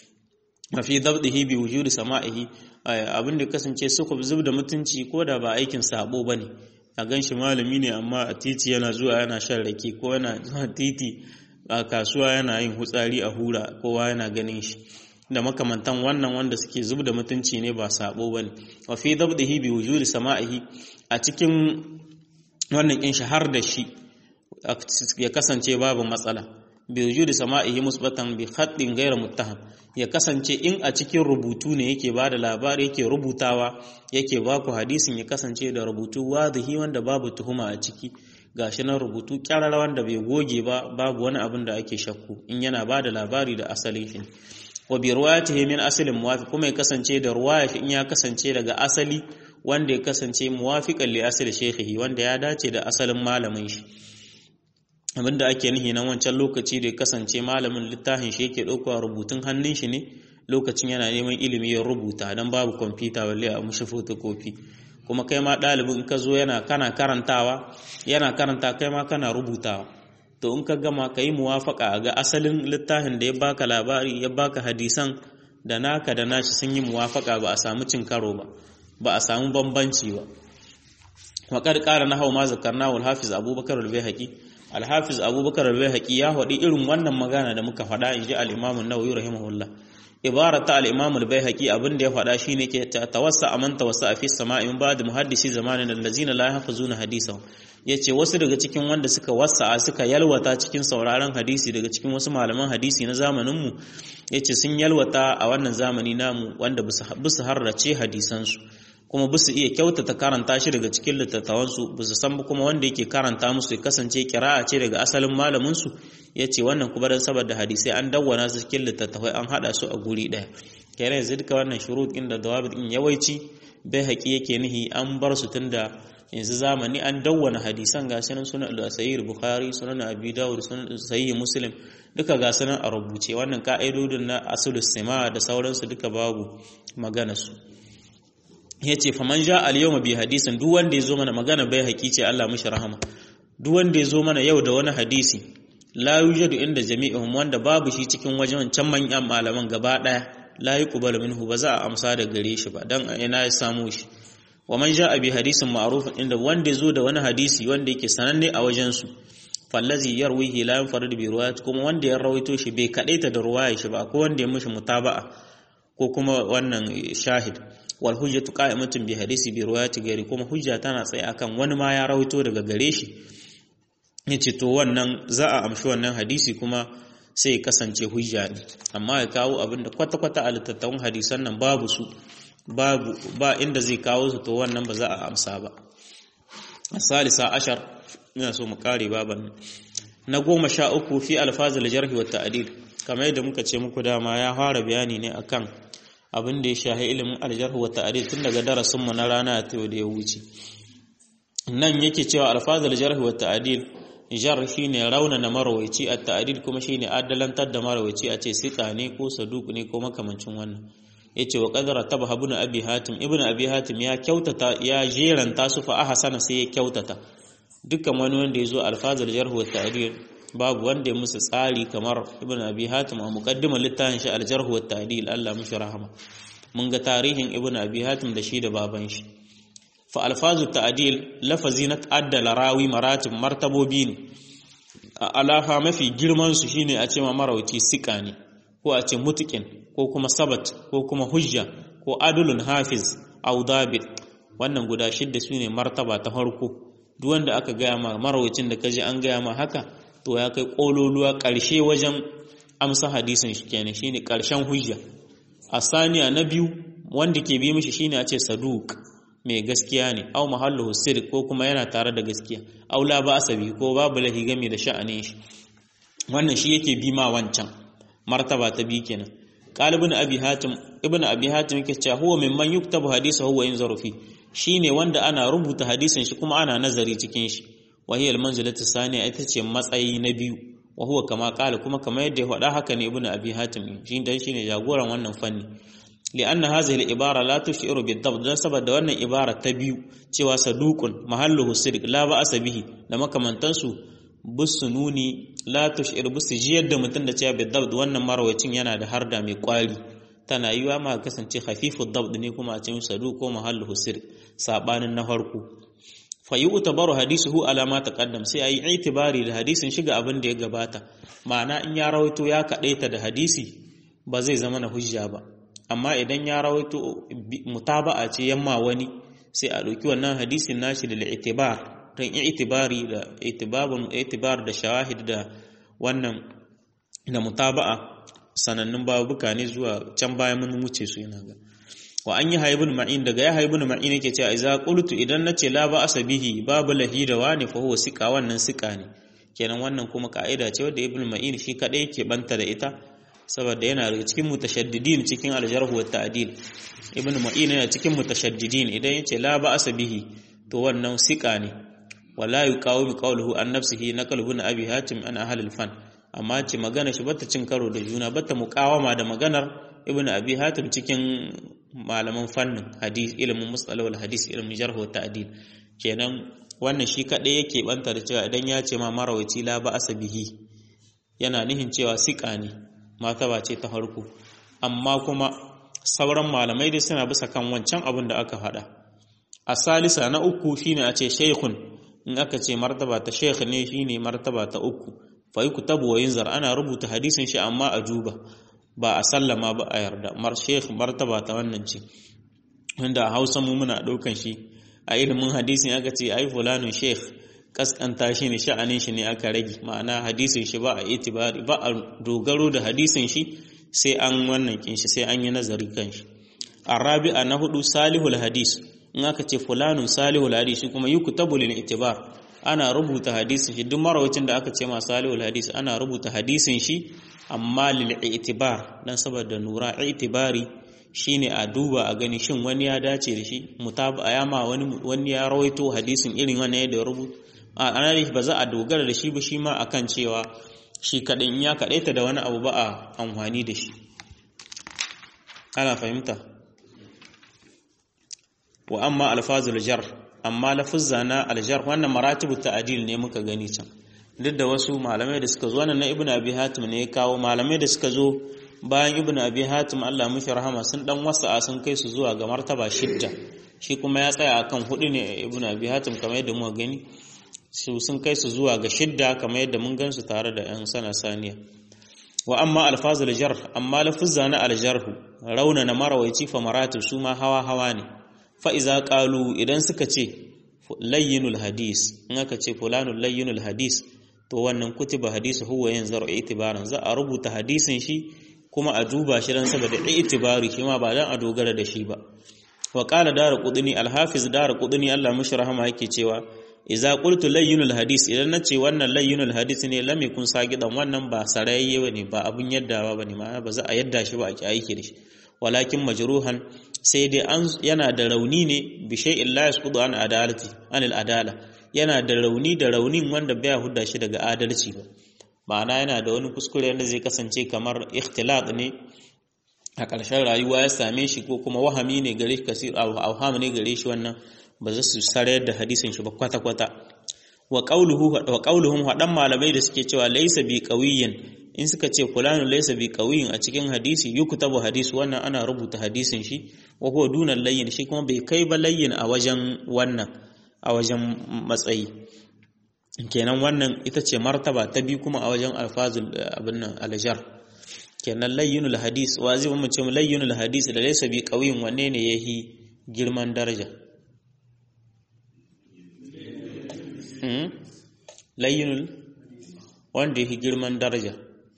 mafi dabdihi bi wujudi sama'ihi abin da kasance sukuf zubda mutunci ko da ba aikin sabo bane a ganshi malami ne amma a titi yana zuwa yana shan rake ko yana zuwa titi a kasuwa yana yin hutsari a hura kowa yana ganin shi da makamantan wannan wanda suke zub da mutunci ne ba sabo bane wa fi dabdihi bi wujudi sama'ihi a cikin wannan kin shahar da shi ya kasance babu matsala bi wujudi sama'ihi musbatan bi khatin ghayr muttaham ya kasance in a cikin rubutu ne yake bada labari yake rubutawa yake baku hadisin ya kasance da rubutu wadihi wanda babu tuhuma a ciki gashi nan rubutu kyarar wanda bai goge ba babu wani abin da ake shakku in yana bada labari da asalin shi wa bi ruwayatihi min asalin muwafiq kuma ya kasance da ruwaya in ya kasance daga asali wanda ya kasance muwafiqan li asali shaykhihi wanda ya dace da asalin malamin shi abinda ake nihi nan wancan lokaci da ya kasance malamin littafin shi yake ɗauka rubutun hannun shi ne lokacin yana neman ilimi ya rubuta dan babu kwamfuta balle a mushi photocopy kuma kai ma ɗalibin ka zo yana kana karantawa yana karanta kai ma kana rubutawa to in ka gama ka yi muwafaka ga asalin littafin da ya baka labari ya baka hadisan da naka da nashi sun yi muwafaka ba a samu cin karo ba ba a samu bambanci ba waƙar ƙara na hau ma zakarna wal hafiz abubakar al-bayhaqi al-hafiz abubakar al-bayhaqi ya faɗi irin wannan magana da muka faɗa in ji al-imam an-nawawi rahimahullah ibarata al-imam al-bayhaqi abin da ya faɗa shine ke tawassa aman tawassa fi sama'i min ba'd muhaddisi zamanin allazina la yahfazuna hadisahu yace wasu daga cikin wanda suka wasa suka yalwata cikin sauraron hadisi daga cikin wasu malaman hadisi na zamanin mu yace sun yalwata a wannan zamani namu wanda bisu harrace hadisan su kuma bisu iya kyautata karanta shi daga cikin littattafan su bisu san kuma wanda yake karanta musu ya kasance kira'a ce daga asalin malamin su yace wannan kuma dan saboda hadisai an dawwana su cikin littattafai an hada su a guri daya kenan yanzu duka wannan shurut inda dawabit din yawaici bai haƙi yake nihi an bar su tunda yanzu zamani an dawwana hadisan ga sunan sunan al-sahih bukhari sunan abi dawud sunan sahih muslim duka ga sunan a rubuce wannan ka'idodin na asulus sima da sauransu duka babu magana su yace faman ja al-yawma bi hadisin duk wanda yazo mana magana bai haƙi ce Allah mishi rahama duk wanda yazo mana yau da wani hadisi la yujadu inda jami'ihum wanda babu shi cikin wajen can manyan malaman gaba daya la yuqbalu minhu ba za a amsa da gare shi ba dan ina ya samu shi wa man ja'a bi hadisin ma'ruf inda wanda yazo da wani hadisi wanda yake sananne a wajen su fallazi yarwihi la yanfarid bi riwayat kuma wanda ya rawaito shi bai kadaita da ruwaya shi ba ko wanda ya mishi mutaba'a ko kuma wannan shahid wal hujjatu qa'imatun bi hadisi bi riwayati gari kuma hujja tana tsaye akan wani ma ya rawaito daga gare shi yace to wannan za a amshi wannan hadisi kuma sai ya kasance hujja ne amma ya kawo abin da kwata-kwata a littattafan hadisan nan babu su babu ba inda zai kawo su to wannan ba za a amsa ba salisa ashar ina so mu kare baban na goma sha uku fi alfazil jarhi wa ta'dil kamar yadda muka ce muku dama ya fara bayani ne akan abin da ya shahi ilimin aljarh wa ta'dil tun daga darasin mu na rana ta da ya wuce nan yake cewa alfazil jarhi wa ta'dil jar shine raunana marawaici a ta'dil kuma shine adalantar da marawaici a ce sika ne ko saduq ne ko makamancin wannan yace wa qadara tabha ibn abi hatim ibn abi hatim ya kyautata ya jeranta su fa ahsana sai ya kyautata dukkan wani wanda yazo alfazul jarh wa ta'dil babu wanda ya musu tsari kamar ibn abi hatim a muqaddimar littafin shi al-jarh wa ta'dil Allah mishi rahama mun ga tarihin ibn abi hatim da shi da baban shi fa alfazu ta'dil lafazi na ta'addala rawi maratib martabobi ne alaha mafi girman su shine a ce ma marauci sika ne ko a ce mutukin ko kuma sabat ko kuma hujja ko adulun hafiz au dabit wannan guda shidda su ne martaba ta farko duk wanda aka gaya ma marawacin da kaji an gaya ma haka to ya kai kololuwa ƙarshe wajen amsa hadisin shi kenan shine ƙarshen hujja a saniya na biyu wanda ke bi mishi shine a ce saduk mai gaskiya ne au mahallu sirr ko kuma yana tare da gaskiya au la ba asabi ko babu lahi game da sha'anin shi wannan shi yake bi ma wancan martaba ta bi kenan qalibun abi hatim ibn abi hatim yake cewa huwa mimman yuktabu hadithuhu wa yanzaru fi shine wanda ana rubuta hadisin shi kuma ana nazari cikin shi wa hiya al-manzilatu saniya ita ce matsayi na biyu wa huwa kama qala kuma kamar yadda ya faɗa haka ne ibn abi hatim shi dan shine jagoran wannan fanni li'anna hadhihi al-ibara la tushiru bid-dabt dan saboda wannan ibara ta biyu cewa saduqun mahalluhu sidq la ba'sa bihi da makamantansu busu nuni la tushir busu jiyar da mutum da cewa bid-dabt wannan marawacin yana da harda mai kwari tana yiwa ma kasance khafifud dabt ne kuma a cikin saduq ko mahalluhu sidq sabanin na farko fa yu'tabaru hadisuhu ala ma taqaddam sai ayi itibari da hadisin shiga abin da ya gabata ma'ana in ya rawaito ya kadaita da hadisi ba zai zama na hujja ba amma idan ya rawaito mutaba'a ce yamma wani sai a ɗauki wannan hadisin nashi da itibar don itibari da itibabun itibar da shawahid da wannan da mutaba'a sanannun babuka ne zuwa can bayan mun wuce su yana ga wa an yi haibun ma'in daga ya haibun ma'in yake cewa idza qultu idan nace la ba asabihi babu lahi da wani fa huwa sika wannan sika ne kenan wannan kuma ka'ida ce wadda ibn ma'in shi kadai yake banta da ita saboda yana daga cikin mutashaddidin cikin aljarh wa ta'dil ibn ma'in yana cikin mutashaddidin idan yace la ba asabihi to wannan sika ne wala yuqawimu qawluhu an nafsihi naqalu ibn abi hatim an ahli al-fan amma ce magana shi bata cin karo da juna bata muqawama da maganar ibn abi hatim cikin malaman fannin hadis ilimin mustalahul hadis ilimin jarh wa ta'dil kenan wannan shi kadai yake banta da cewa idan ya ce ma marawaci la ba asabihi yana nihin cewa sika ne martaba ce ta farko amma kuma sauran malamai dai suna bisa kan wancan abin da aka faɗa a salisa na uku shine a ce shaykhun in aka ce martaba ta shaykh ne shine martaba ta uku fa yuktabu wa yunzar ana rubuta hadisin shi amma a juba ba a sallama ba a yarda mar sheikh martaba ta wannan ce wanda a hausa mu muna ɗaukan shi a ilimin hadisin aka ce ai fulanun sheikh kaskanta shi ne sha'anin shi ne aka rage ma'ana hadisin shi ba a itibari ba a dogaro da hadisin shi sai an wannan kin shi sai an yi nazari kan shi arabi'a na hudu salihul hadis in aka ce fulanun salihul hadis shi kuma yuktabu lil itibar ana rubuta hadisin shi duk marawacin da aka ce ma salihul hadis ana rubuta hadisin shi amma lil itibar dan saboda nura itibari shine a duba a gani shin wani ya dace da shi mutaba ya ma wani wani ya rawaito hadisin irin wannan yadda ya rubuta a ana ba za a dogara da shi ba shi ma akan cewa shi kadai in ya kadaita da wani abu ba a amfani da shi ana fahimta wa amma alfazul jar amma lafuzza na aljar wannan maratibu ta'dil ne muka gani can duk da wasu malamai da suka zo wannan na ibnu abi hatim ne ya kawo malamai da suka zo bayan ibnu abi hatim Allah mushi rahama sun dan wasa sun kai su zuwa ga martaba shidda shi kuma ya tsaya akan hudu ne ibnu abi hatim kamar yadda muka gani su sun kai su zuwa ga shidda kamar yadda mun gansu tare da yan sana saniya wa amma alfazul jar amma lafuzza na aljarhu rauna na marawaici fa maratib su ma hawa hawa ne fa iza qalu idan suka ce layyinul hadis in aka ce fulanul layyinul hadis to wannan kutiba hadisu huwa yanzaru itibaran za a rubuta hadisin shi kuma a duba shi dan saboda itibari shi ma ba dan a dogara da shi ba wa qala daru qudni al-hafiz daru qudni Allah mushi rahama yake cewa idza qultu layyinul hadis idan nace wannan layyinul hadis ne lam yakun sagidan wannan ba sarayye bane ba abun yaddawa bane ma ba za a yadda shi ba a ki aiki da shi walakin majruhan sai dai an yana da rauni ne bi shay'in la yasqudu an adalati anil adala yana da rauni da raunin wanda baya hudda shi daga adalci ba ma'ana yana da wani kuskure wanda zai kasance kamar ikhtilat ne a ƙarshen rayuwa ya same shi ko kuma wahami ne gare shi kasir awham ne gare shi wannan ba za su sarayar da hadisin shi ba kwata kwata wa qawluhu wa qawluhum hadan malamai da suke cewa laysa bi qawiyyin in suka ce fulanun laysa bi qawiyyin a cikin hadisi yuktabu hadisi wannan ana rubuta hadisin shi wa huwa dunal layyin shi kuma bai kai ba layyin a wajen wannan a wajen matsayi kenan wannan ita ce martaba ta bi kuma a wajen alfazul abin nan aljar kenan layyinul hadis wa zai mu ce layyinul hadis da laysa bi qawiyyin wanne ne yahi girman daraja layyinul wanda yake girman daraja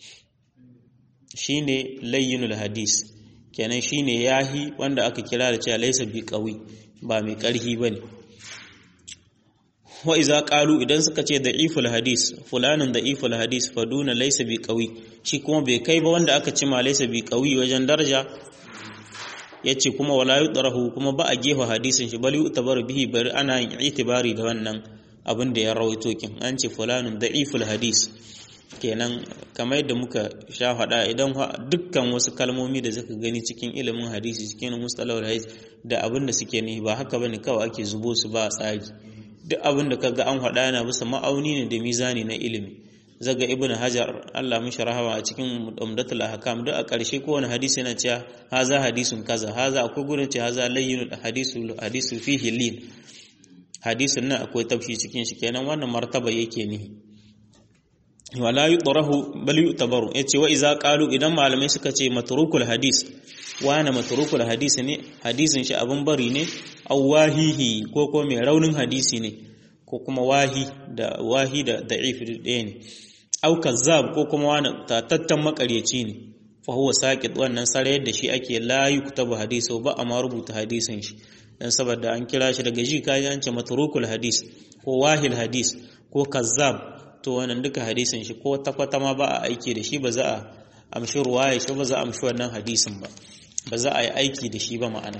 shine layyinul hadis kenan shine yahi wanda aka kira da cewa laysa bi qawi ba mai karhi bane wa iza qalu idan suka ce da'iful hadis fulanin da'iful hadis faduna laysa bi qawi shi kuma bai kai ba wanda aka cima laysa bi qawi wajen daraja yace kuma wala yudrahu kuma ba a gefa hadisin shi bal yutabaru bihi bari ana yin itibari da wannan abin da ya rawaito kin an ce fulanin da'iful hadis kenan kamar yadda muka sha faɗa idan dukkan wasu kalmomi da zaka gani cikin ilimin hadisi cikin mustalahul hadis da abin da suke ne ba haka bane kawai ake zubo su ba tsari duk abin da kaga an faɗa yana bisa ma'auni ne da mizani na ilimi zaga ibnu hajar Allah mishi rahama a cikin umdatul ahkam duk a ƙarshe kowane hadisi yana cewa haza hadisun kaza haza akwai gurin ce haza layyinul hadisu hadisu fihi lin hadisin nan akwai tafshi cikin shi kenan wannan martaba yake nihi wala yutrahu bal yutabaru yace wa iza qalu idan malamai suka ce matrukul hadis wana matrukul hadis ne hadisin shi abun bari ne aw wahihi ko ko mai raunin hadisi ne ko kuma wahi da wahi da da'if ɗaya ne aw kazzab ko kuma wani tatattan makaryaci ne fa huwa saqit wannan sarayar da shi ake la yuktabu hadisu ba amma rubuta hadisin shi dan saboda an kira shi daga ji kaji an ce matrukul hadis ko wahil hadis ko kazzab to wannan duka hadisin shi ko takwata ma ba a aiki da shi ba za a amshi ruwaya shi ba za a amshi wannan hadisin ba ba za a yi aiki da shi ba ma'ana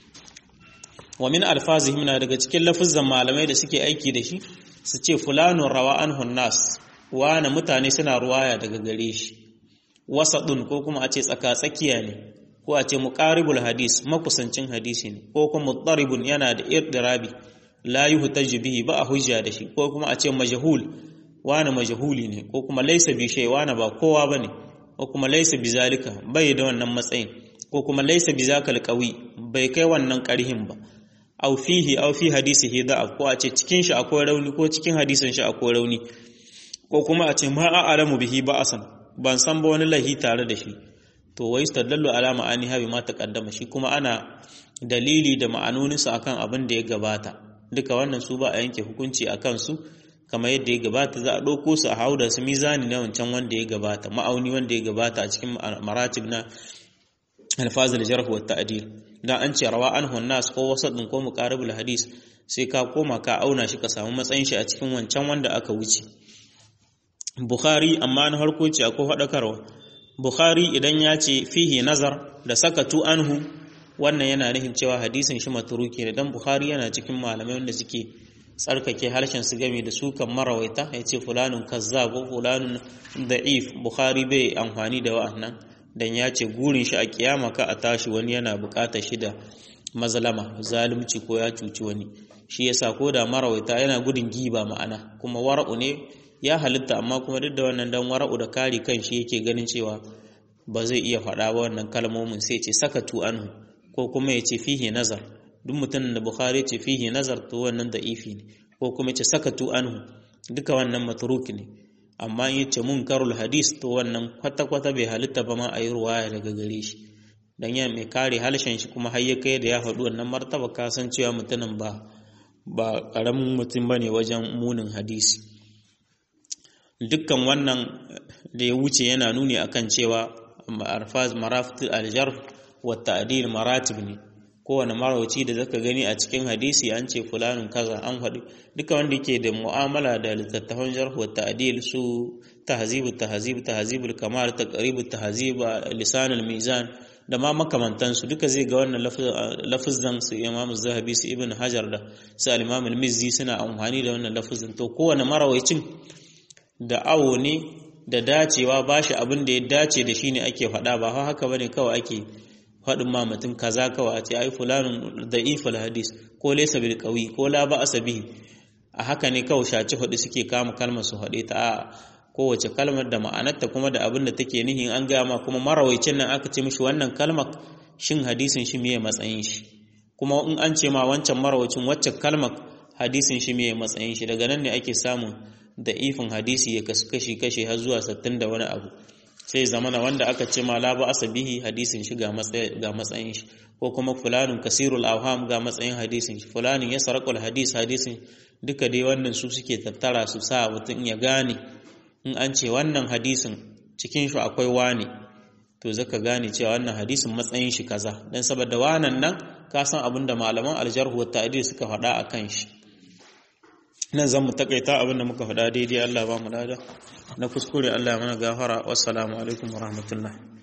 wa min alfazihim na daga cikin lafuzan malamai da suke aiki da shi su ce fulanun rawa anhu nas wana mutane suna ruwaya daga gare shi wasadun ko kuma a ce tsaka tsakiya ne ko a ce muqaribul hadis makusancin hadisi ne ko kuma mutaribun yana da irdirabi la yuhtaju bihi ba a hujja da shi ko kuma a ce majhul wani majhuli ne ko kuma laisa bi shay wani ba kowa bane ko kuma laisa bi zalika bai da wannan matsayin ko kuma laisa bi zakal qawi bai kai wannan karhin ba aw fihi aw fi hadisihi da'af ko a ce cikin shi akwai rauni ko cikin hadisin shi akwai rauni ko kuma a ce ma a'lamu bihi ba'asan ban san ba wani lahi tare da shi to wai stadallu ala ma'ani habi ma taqaddama shi kuma ana dalili da ma'anoninsa akan abin da ya gabata duka wannan su ba a yanke hukunci akan su kamar yadda ya gabata za a ɗauko su a hau da su mizani na wancan wanda ya gabata ma'auni wanda ya gabata a cikin maratib na alfazil jarh wa ta'dil dan an ce rawa an nas ko wasadin ko muqaribul hadis sai ka koma ka auna shi ka samu matsayin shi a cikin wancan wanda aka wuce bukhari amma na harko ce akwai hadakarwa bukhari idan ya ce fihi nazar da sakatu anhu wannan yana nufin cewa hadisin shi matruki ne dan bukhari yana cikin malamai wanda suke tsarkake harshen su game da sukan marawaita ya ce fulanun kazzab ko fulanun da'if bukhari bai amfani da wa'annan dan ya ce gurin shi a kiyama ka a tashi wani yana bukatar shi da mazalama zalunci ko ya cuci wani shi yasa ko da marawaita yana gudun giba ma'ana kuma wara'u ne ya halitta amma kuma duk da wannan dan wara'u da kare kan shi yake ganin cewa ba zai iya faɗa ba wannan kalmomin sai ce sakatu anhu ko kuma ya ce fihi nazar duk mutumin da bukhari ce fihi nazar to wannan da'ifi ne ko kuma ce sakatu anhu duka wannan matruk ne amma in yace munkarul hadis to wannan kwata kwata bai halitta ba ma a yi ruwaya daga gare shi dan ya mai kare halshen shi kuma har ya kai da ya faɗi wannan martaba ka san cewa mutumin ba ba karamin mutum bane wajen munin hadisi dukkan wannan da ya wuce yana nuni akan cewa marafit aljarh wa ta'dil maratib ne kowane marawaci da zaka gani a cikin hadisi an ce fulanin kaza an faɗi duka wanda yake da mu'amala da littattafan jarh wa ta'dil su tahzib tahzib tahzibul kamal taqrib tahzib lisan al-mizan da ma makamantan su duka zai ga wannan lafazan su Imam Zahabi su Ibn Hajar da su al-Imam al-Mizzi suna amfani da wannan lafazin to kowane marawacin da awo ne da dacewa bashi abin da ya dace da shi ne ake faɗa ba haka bane kawai ake faɗin ma mutum kaza kawai a ce ai fulanun da'iful hadis ko laysa bil qawi ko la ba'sa bihi a haka ne kawai shaci hudu suke kama kalmar su haɗe ta a kowace kalmar da ma'anarta kuma da abin da take nihin an gama kuma marawaicin nan aka ce mishi wannan kalmar shin hadisin shi meye matsayin shi kuma in an ce ma wancan marawacin wacce kalmar hadisin shi meye matsayin shi daga nan ne ake samun da ifin hadisi ya kasu kashi kashi har zuwa sattin da wani abu sai zamana wanda aka ce ma la ba asabihi hadisin shi ga matsayin shi ko kuma fulanun kasirul awham ga matsayin hadisin shi fulanin ya sarakul hadis hadisin duka dai wannan su suke tattara su sa mutum ya gane in an ce wannan hadisin cikin shi akwai wani to zaka gane cewa wannan hadisin matsayin shi kaza dan saboda wanan nan ka san abin da malaman aljarhu wa ta'dil suka faɗa akan shi nan zan mu takaita abin da muka faɗa daidai Allah ba mu lada na kuskure Allah ya mana gafara wassalamu alaikum warahmatullahi